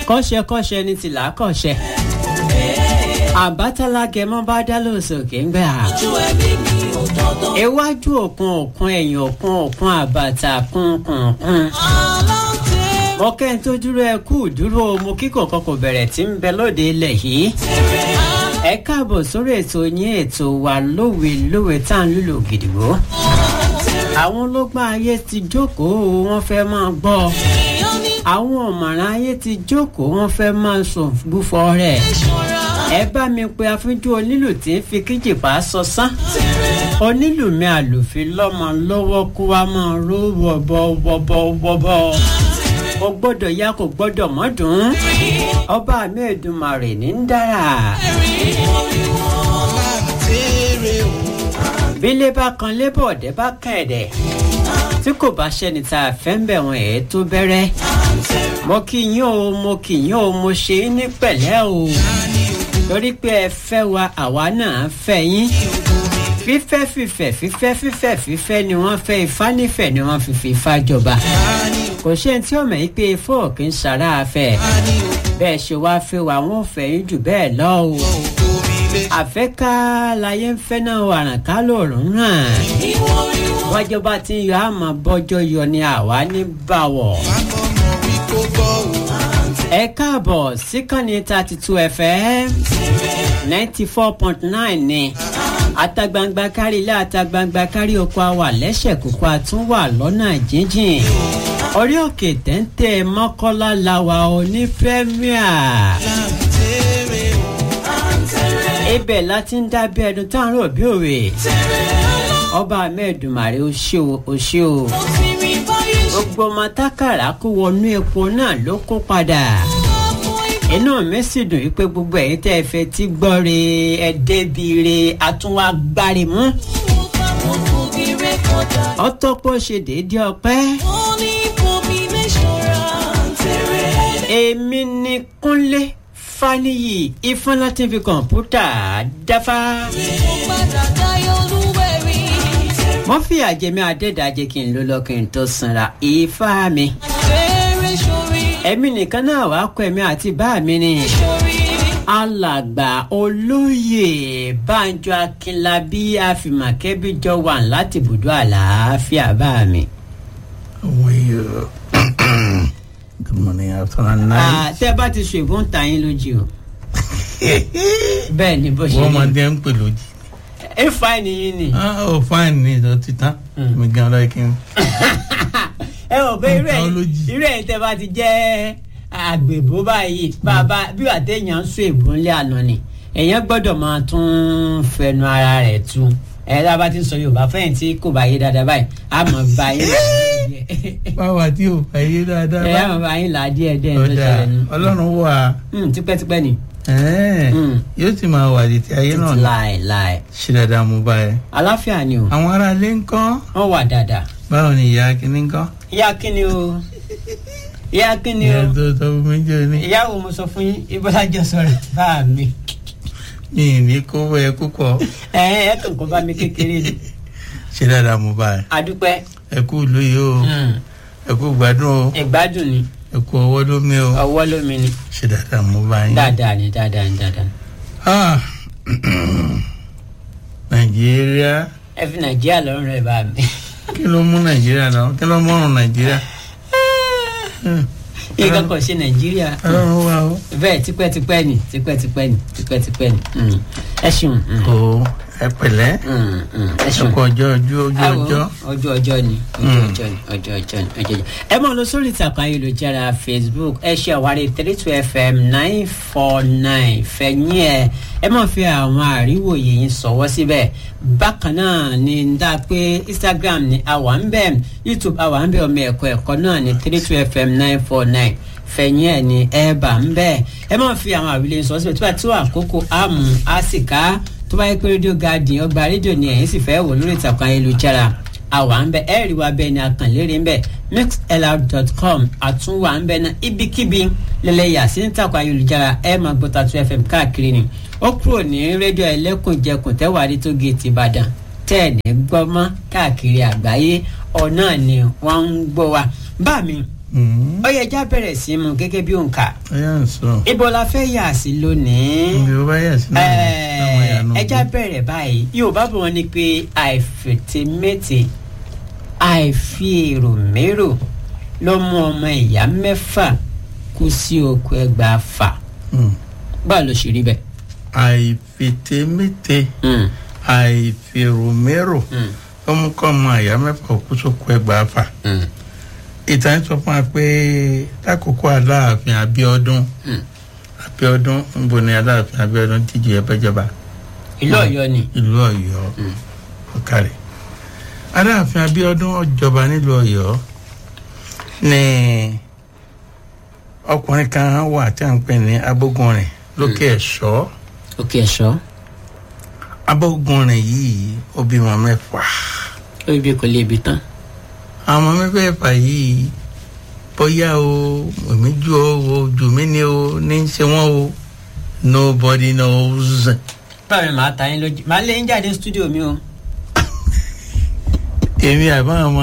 kọ́ṣẹ́kọ́ṣẹ́ ní tìlá kọ́ṣẹ́ àbátálágẹ mọ́ bá dá lóṣòkè ń gbà. iwájú òkun òkun ẹ̀yìn òkun òkun àbàtà kúnkùnkùn. mo kẹ́ ń tó dúró ẹ kú dúró mo kíkọ̀ kọkọ̀ bẹ̀rẹ̀ tí ń bẹ lóde ilẹ̀ yìí. ẹ káàbọ̀ sórí ètò yín ètò wa lówe lówe tá à ń lùlù gidigbo. àwọn ológun ayé ti jókòó wọ́n fẹ́ máa gbọ́ àwọn ọ̀mọ̀ràn ayé ti jókòó wọ́n fẹ́ máa sùn gbúfọ́ rẹ̀ ẹ bá mi pe afínjú onílù tí ń fi kíjìpá sọ sán onílù mi àlùfín lọ́mọ lọ́wọ́ kó wá máa ró wọ́bọ̀wọ́bọ̀wọ́bọ̀ kò gbọ́dọ̀ ya kò gbọ́dọ̀ mọ́dún ọba mi Èdùmàrè ní ń dára. bílé bá kan lébọ̀ ọ̀dẹ́ bá kàn ẹ̀dẹ̀ tí kò bá ṣẹ́ni tá a fẹ́ ń bẹ̀ wọ́n ẹ̀ tó bẹ̀rẹ̀ mo kì yín o mo kì yín o mo ṣe é ní pẹ̀lẹ́ o torí pé ẹ fẹ́ wa àwa náà fẹ́ yín fífẹ́ fífẹ́ fífẹ́ fífẹ́ fífẹ́ ni wọ́n fẹ́ ifá nífẹ̀ẹ́ ni wọ́n fi fi ifá jọba kò ṣe tí ọmọ yìí pé ifá òkè ń sara afẹ́ bẹ́ẹ̀ ṣe wá fẹ́ wa wọ́n fẹ́ yín jù bẹ́ẹ̀ lọ o àfẹ́ká láyé ń fẹ́ náà wàràn ká lòrùn náà wájọba tí ń yọ àmọ́ bọ́jọ́ yọ ni àwa ní báwọ̀ ẹ káàbọ̀ síkànnì thirty two fm ninety four point nine ni atagbangba kárí ilé atagbangba kárí oko àwà lẹ́sẹ̀ kókó àtúnwà lọ́nà jíjìn orí òkè téńté mọ́kọ́lá làwà òní pẹ́míà ibẹ̀ láti ń dábẹ́ ẹnu táwọn òbí òwe ọba mẹ́ẹ̀dùmarè ó ṣe o ó ṣe o gbogbo ọmọ tákàrà kó wọnú epo náà ló kó padà inú mi sì dùn wípé gbogbo ẹ̀yin tẹ́ ẹ fẹ́ tí gbọ́ re ẹ débi re àtúnwá gbárí mú. ọtọ́pọ̀ ṣe déédéé ọpẹ́. èmi ni kúnlé faniyi ifeanyi láti fi kọ̀ǹpútà dáfá wọ́n fi àjẹmí adẹ́dàjẹ́ kí n ló lọ kí n tó sanra ifá mi. ẹ̀mí nìkan náà wàá kọ́ ẹ̀mí àti bá mi ni. alàgbà olóyè banjo akínlábí àfìmàkẹ́bí jọ wà láti ibùdó àlàáfíà bá mi. How are you? Good morning, afternoon, night. tẹ́ bá ti ṣègùn ta yín lójú o. bẹ́ẹ̀ ni bó ṣe Wọ́n máa rí dé ń pè lójì. ẹ fà nìyí ni. Ah, oh, fine ní ìjọ títà. Mi gan lọ́ọ́ kí n. ẹ ò bẹ irú ẹ Technology. irú ẹ tẹ bá ti jẹ àgbèbó báyìí bàbá bí wà téèyàn ń sún èbó ńlẹ àná ni èèyàn gbọ́dọ̀ máa tún fẹnu ara rẹ̀ tu ẹ tá a bá ti ń sọ yorùbá fẹyìn tí kò bá yé dáadáa báyìí a mọ bá yín là díẹ̀ Báwa tí o fẹ́ yé dáadáa ẹ bá. á mọ bá yín là díẹ̀ díẹ̀ tó Ọ̀dà ṣẹlẹ̀ nù. Ọlọ́run wà. Hmm, tipẹ́tipẹ́ ni Ẹ́ẹ̀, Mm. Yóò sì máa wà létí ayé náà ní. láì láì Ṣé dáadáa mo bá ẹ? aláfíà ni o Àwọn ará ilé ń kọ́. wọ́n wà dáadáa Báwo ni ìyá kìíní ń kọ́? ìyá kíni o ìyá kíni o Ìyá tó tọ́ fún mi jẹ́ ní. ìyá wo mo sọ fún yín ibọ́lájọ sọ̀rọ̀ bá mi. Mi ì ní kó bọ́ ẹ púpọ̀. ẹ ẹ kàn kó bá mi kékeré ni Ṣé dáadáa mo bá ẹ? adúpẹ́ Ẹ kú lóye o. Ẹ kú gbádùn o. ìgbádùn ni Ẹ kú ọwọ́ lómi o. ọwọ́ lómi ni Ṣé dáadáa mo bá yín? dáadáa ni dáadáa ni dáadáa ni. Ah, nàìjíríà ẹ fi nàìjíríà lọ́rùn rẹ̀ bá mi. kí ló mú nàìjíríà náà kí ló mọ̀rùn nàìjíríà nǹkan kan ṣe nàìjíríà ọlọ́run wà ó. bẹ́ẹ̀ tipẹ́tipẹ́ ni tipẹ́tipẹ́ ni tipẹ́tipẹ́ ni Mm. ẹ ṣeun mm. o ẹ pẹ̀lẹ́ Mm, mm. ẹ ẹ ṣeun. kú ọjọ́ ojú ojú Àwọ̀, ọjọ́ ọjọ́ ọjọ́ ni ọjọ́ ọjọ́ ni ọjọ́ ọjọ́ ni ọjọ́ ọjọ́. ẹ máa lọ sórí ìtàkùn ayélujára facebook ẹ ṣe àwárí three two fm nine four nine fẹ̀yìn ẹ ẹ máa fi àwọn àríwòye yín sọ̀wọ́ síbẹ̀ bákan náà ni ń dá pé instagram ni àwa ń bẹ̀ youtube àwa ń bẹ̀ ọmọ ẹ̀kọ́ ẹ̀kọ́ náà ni three two fm nine four nine fẹ̀yìn ẹ̀ ní ẹ bá ń bẹ̀ ẹ máa fi àwọn àwílé sọ síbẹ̀ tó bá tó àkókò àmú àsìká tó bá yẹ pé rédíò garden ọgbà rédíò ni ẹ̀yin sì fẹ́ wò lórí ìtàkùn ayélujára àwa ń bẹ ẹ rí wa bẹ́ẹ̀ ni àkànlérè ń bẹ mixlr.com àtúnwà ń bẹ náà ibikíbi lẹ́lẹ́yà sí ìtàkùn ayélujára ẹ máa gbọ́ Tatu FM káàkiri ni ó kúrò ní rédíò ẹlẹ́kùnjẹkùn tẹ́wàá tó géètì Ìbàdàn tẹ́ ẹ̀ ní gbọ́mọ́ káàkiri àgbáyé ọ̀nà ni wọ́n ń gbọ́ wa bá mi Mm. ó yẹ já bẹ̀rẹ̀ sí mu gẹ́gẹ́ bí òǹkà ẹ yà ń sọ. ibo la fẹ́ yà sí lónìí ibi ó bá yà sí náà ni táwọn yà nù. ẹ já bẹ̀rẹ̀ báyìí yorùbá bọ̀ wọ́n ní pé àìfètémété àìfi èrò mérò ló mú ọmọ ìyá mẹ́fà kú sí oko ẹgbàá fà Mm. báwo ló ṣe rí bẹ́ẹ̀. àìfètémété Mm, àìfèròmérò mm, ó mú kọ́ ọmọ àyà mẹ́fà òkú sóko ẹgbàá fà. mm, ìtàn yẹn sọ fún wa pé lákòókò aláàfin Abíọ́dún mm. Abíọ́dún ń bo ni aláàfin Abíọ́dún díje ẹbẹjọba ìlú Ọ̀yọ́ ni. ìlú Ọ̀yọ́ Mm. ọkàrẹ aláàfin Abíọ́dún ọjọba nílùú Ọ̀yọ́ ní ọkùnrin kan wà tí a ń pè ní Abógunrin lókè Ẹ̀ṣọ́ òkè ẹ̀ṣọ́ Abógunrin yìí ó bímọ mẹ́fà ó ibi kò lè bi tán. àwọn mẹ́fẹ̀ẹ̀fà yìí bóyá o èmi jù ọ o jù mí ni o ní í ṣe wọ́n o nobody knows. báwo ni màá ta yín lójú màá lé yín jáde ní stúdíò mi o. èmi àbáwọn ọmọ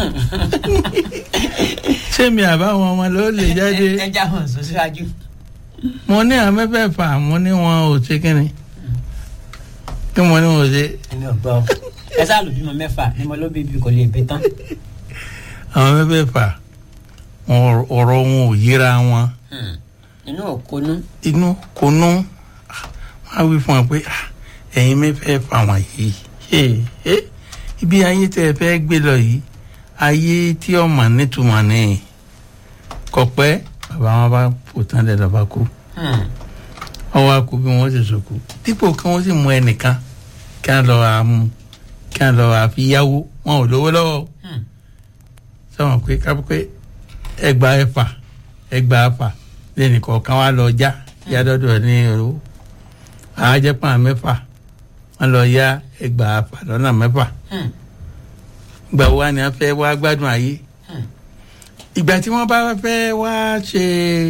ṣé mi àbáwọn ọmọ ló lè jáde ẹ já hàn sọ síwájú. mo ní àwọn mẹ́fẹ̀ẹ̀fà mo ní wọn ò ṣe kíni kí mo ní wọn ò ṣe èmi ò gbọ́ ẹ sáà lù bímọ mẹ́fà ni mo ló bí ibi kò lè bi tán. àwọn mẹ́fẹ̀ẹ̀fà wọn- ọ̀rọ̀ wọn ò yíra wọn Hmm. inú òkonú. inú kò nú wọn á wí fún wọn pé "Ah, ẹ̀yin mẹ́fẹ̀ẹ̀fà wọ̀nyí eh, eh, ibi ayé tẹ́ ẹ fẹ́ gbé lọ yìí ayé tí ọmọ nítumọ̀ ní kọ̀pẹ́ bàbá wọn bá fò tán lẹ́dọ̀ bá kú Hmm. ọwọ́ akú bí wọ́n ṣe sòkú dípò kí wọ́n sì mú ẹnìkan kí wọ́n lọ àmú kí wọ́n lọ àfi yáwó wọn ò lówó lọ́wọ́ Hmm. sọ̀rọ̀ pé kápẹ́ ẹgbàá ẹ̀fà ẹgbàá ẹ̀fà lẹ́nu kọ̀ọ̀kan wá lọ já yá dọ́dọ̀ ní ìró àájẹ́pọ̀ mẹ́fà wọ́n lọ yá ẹgbàá ẹ̀fà lọ́nà mẹ́fà Hmm. ìgbà wo wá ni wọ́n fẹ́ wá gbádùn ayé Hmm. ìgbà tí wọ́n bá fẹ́ wá ṣe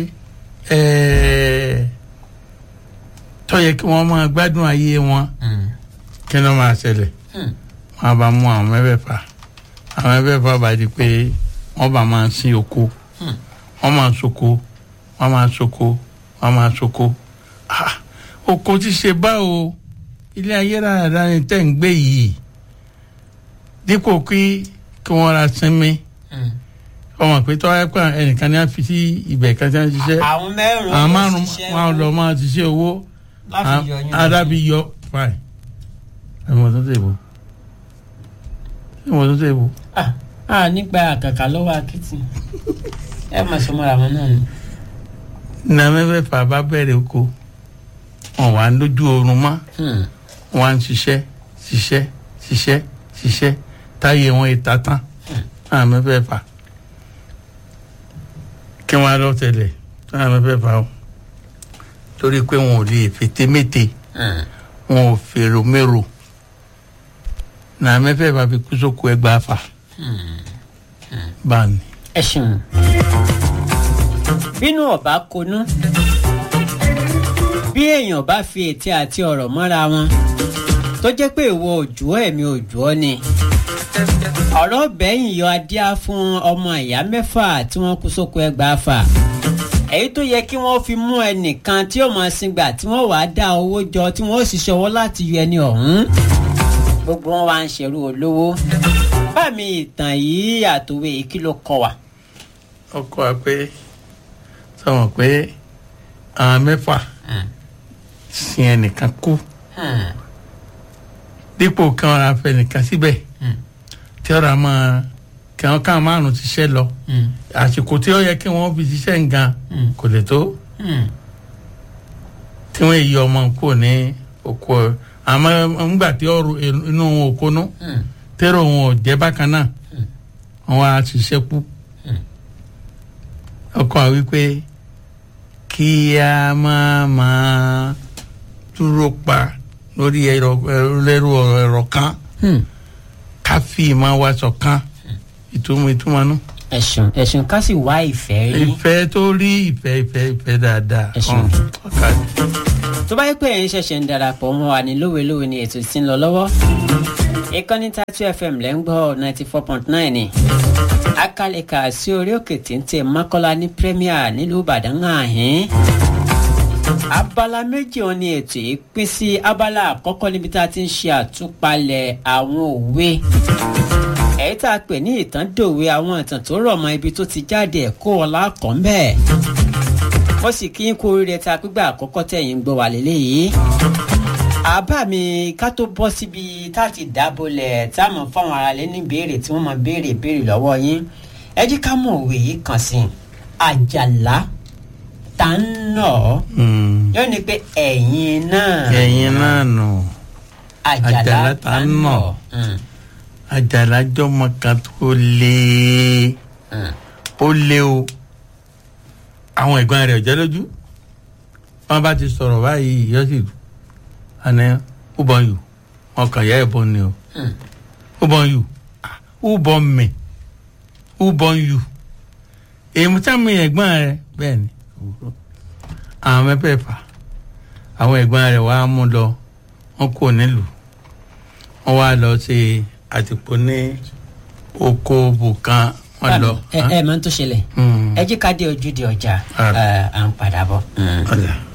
ẹ̀ẹ́ tó yẹ kí wọ́n máa gbádùn ayé wọn Hmm. kí ló máa ṣẹlẹ̀ Hmm. wọ́n bá mú àwọn mẹ́fẹ̀ẹ̀fà àwọn mẹ́fẹ̀ẹ̀fà bá di pé wọ́n bá máa sin oko Hmm. wọ́n máa soko wọ́n máa soko wọ́n máa soko Ah, oko ti ṣe báwo ilé ayé rárá ni tẹ́ ń gbé yìí dípò kí kí wọ́n ra sinmi Hmm. ọmọ pé tọ́wọ́ ẹ̀ pé ẹnìkan ní a fi sí ibẹ̀ kan tí wọ́n ti ṣiṣẹ́ àwọn mẹ́rùn-ún àwọn ló márùn ṣiṣẹ́ wọn lọ máa ti ṣe owó láti yọ yín lọ. adábí yọ fine ẹ̀wọ̀n tó tẹ̀ bọ̀ ẹ̀wọ̀n tó tẹ̀ bọ̀. Ah, ah nígbà àkàkà lọ́wọ́ akitì ẹ máa sọ mọ́ra wọn náà ni. na mẹ́fẹ̀ẹ̀fà bá bẹ̀rẹ̀ oko wọn wà lójú oorun mọ́ Hmm. wọn ń ṣiṣẹ́ ṣiṣẹ́ ṣiṣẹ́ ṣiṣẹ́ táyé wọn ìta tán náà mẹ́fẹ̀ẹ̀fà kí wọ́n á lọ tẹ̀lẹ̀ náà mẹ́fẹ̀ẹ̀fà o torí pé wọn ò lè fètémété Hmm. wọn ò fèrò mérò náà mẹ́fẹ̀ẹ̀fà fi kú sóko ẹgbàá fà báà ní. ẹ ṣeun. bínú ọba konú bí èèyàn bá fi ètí àti ọ̀rọ̀ mọ́ra wọn tó jẹ́ pé ìwọ òjò ẹ̀mí òjò ọ́ ni ọ̀rọ̀ bẹ́yìn yọ adíá fún ọmọ ìyá mẹ́fà tí wọ́n kú sóko ẹgbàá fà èyí tó yẹ kí wọ́n fi mú ẹnìkan tí ó máa singbà tí wọ́n wàá dá owó jọ tí wọ́n ó sì ṣọwọ́ láti yọ ẹni ọ̀hún gbogbo wọn wá ń ṣerú olówó bá mi ìtàn yìí àtòwé kí ló kọ wa. ọkọ wa pé sọmọ pé àwọn mẹ́fà sin ẹnìkan kú Hmm. dípò kí wọn ra fẹ́ nìkan síbẹ̀ Hmm. tí ọ̀rọ̀ a máa kí wọn káwọn márùn ṣiṣẹ́ lọ Hmm. àsìkò tí ó yẹ kí wọ́n fi ṣiṣẹ́ nǹkan Hmm. kò lè tó Hmm. tí wọ́n yí ọmọ kúrò ní oko ẹ̀ àmọ́ ńgbà tí ọ̀rọ̀ inú wọn ò kónú Hmm. tẹ́rọ wọn ò jẹ́ bákan náà wọn á ṣiṣẹ́ kú Hmm. ọkọ wa wípé kí a máa máa dúró pa lórí ẹ̀rọ ẹ̀rọ ẹ̀rọ kan Hmm. ká fi ìmọ̀ wa ṣọ̀kan ìtumọ̀ ìtumọ̀ nù. ẹ̀sùn ẹ̀sùn ká sì wá ìfẹ́ rí. ìfẹ́ tó rí ìfẹ́ ìfẹ́ ìfẹ́ dáadáa. Ẹ ṣeun. Ọ̀n, ọ̀ka ni. tó bá yẹ pé ẹ̀yin ṣẹ̀ṣẹ̀ ń darapọ̀ mọ́ wa ní lówelówe ni ètò tí ń lọ lọ́wọ́ ìkànnì tatu fm lẹ́ ń gbọ́ ninety four point nine ni akalẹ̀ka sí orí òkè téńté mọ́kọ́lá ní premier nílùú ìbàdàn àhín abala méjì wọn ni ètò yìí pín sí abala àkọ́kọ́ níbi tá a ti ń ṣe àtúpalẹ̀ àwọn òwe èyí tá a pè ní ìtàn dòwe àwọn ìtàn tó rọ̀ mọ́ ibi tó ti jáde ẹ̀kọ́ ọ̀la kan bẹ́ẹ̀ mo sì kí n kú oríire ta gbígbà àkọ́kọ́ tẹ̀yìn gbọ́ wà lélẹ́yìí àbá mi ká tó bọ́ síbi tá a ti dábòlẹ̀ tá a mọ̀ fáwọn ará lé ní béèrè tí wọ́n mọ̀ béèrè béèrè lọ́wọ́ yín ẹ jí ká mọ̀ òwe yìí kàn sí àjàlá tá ń nà ọ́ yóò ní pé ẹ̀yin náà ẹ̀yin náà nù àjàlá Àjàlá tá ń nà ọ́ àjàlá jọmọ kan tó lé ó lé o àwọn ẹ̀gbọ́n rẹ̀ ọ̀jẹ́ lójú wọn bá ti sọ̀rọ̀ báyìí yọ sí àná ó bọ̀ yù wọn kàn yá ẹ̀bọn ni o ó bọ̀ yù ó bọ̀ mẹ̀ ó bọ̀ yù èmi sáàmì ẹ̀gbọ́n rẹ̀ bẹ́ẹ̀ ni àwọn mẹ́fẹ̀ẹ̀fà àwọn ẹ̀gbọ́n rẹ̀ wàá mú lọ wọn kò nílùú wọn wá lọ sí àtìpó ní oko bùkan wọn lọ. ẹ ẹ máa ń tó ṣẹlẹ̀ Mm. ẹ jí ká dé ojúde ọjà Ah. ẹ, à ń padà bọ̀. Ọ̀dà.